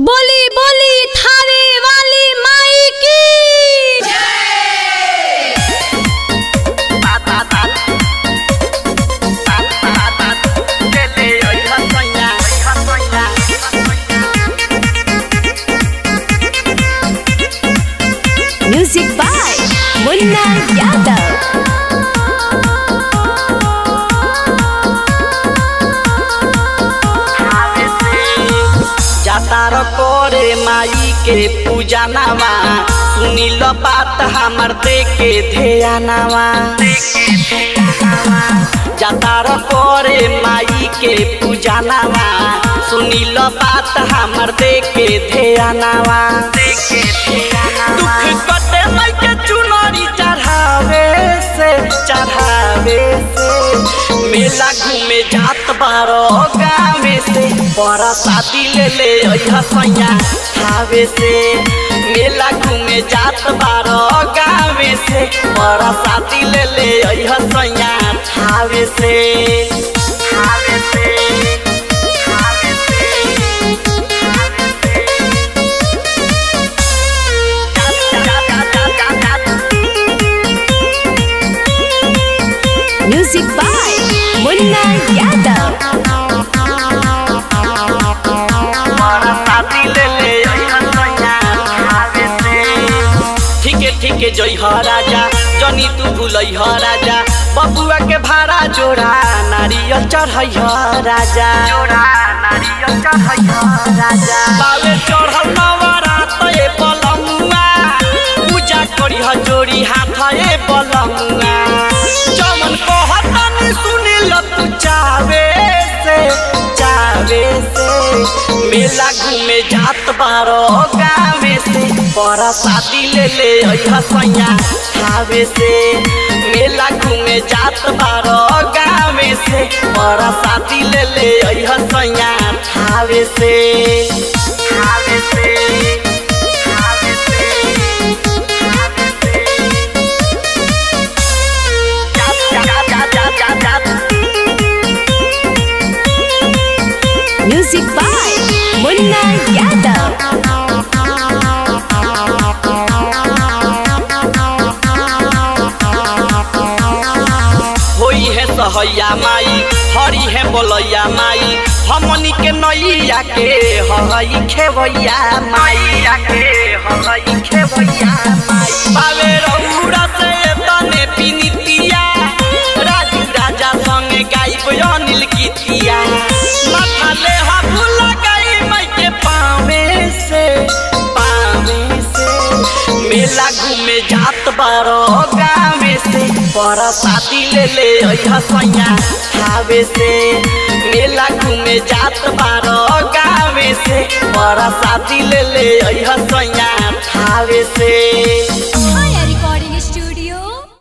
बोली बोली थावे वाली माई की म्यूजिक बाय मुन्ना यादव जातार करे माई के पूजा नामा सुनी लो बात हमर दे के ध्यान नामा जातार करे माई के पूजा नामा सुनी लो बात हमर दे के ध्यान नामा दुख कटे माई के चुनरी चढ़ावे से चढ़ावे से मेला घूमे जात बारो गावे से बड़ा शादी ले ले अइहा सैया खावे से मेला घूमे जात बारो गावे से बड़ा शादी ले ले अइहा सैया खावे से खावे से खावे से म्यूजिक बाय मुन्ना यादव ठीके ठीके जई ह राजा जनी तू भूलई ह राजा बबुआ के भाड़ा जोड़ा नारियल चढ़ई ह राजा जोड़ा नारियल चढ़ई ह राजा बाले चढ़ल नवरात ए पलमुआ पूजा करी ह जोड़ी हाथ ए पलमुआ जमन कहतन सुनी ल तू चावे से चावे से मेला घूमे जात बारो गावे से बड़ा शादी ले ले अइहा सैया खावे से मेला घूमे जात बारो गावे से बड़ा शादी ले ले अइहा सैया खावे से खावे से खावे से खावे से जा जा जा जा जा जा म्यूजिक बाय मुन्ना यादव होई है सहैया माई हरी है बोलैया माई हमनी के नैया के हई खेवैया माई के हई खेवैया माई बावे रौरा से तने पिनितिया राजू राजा संगे गाइब अनिल गीतिया माथा ले हाथ लगाई माई के पावे से पावे से मेला घूमे जात बारो गावे से बड़ा शादी ले ले अइहा सैया खावे से मेला घूमे जात बारो गावे से बड़ा शादी ले ले अइहा सैया खावे से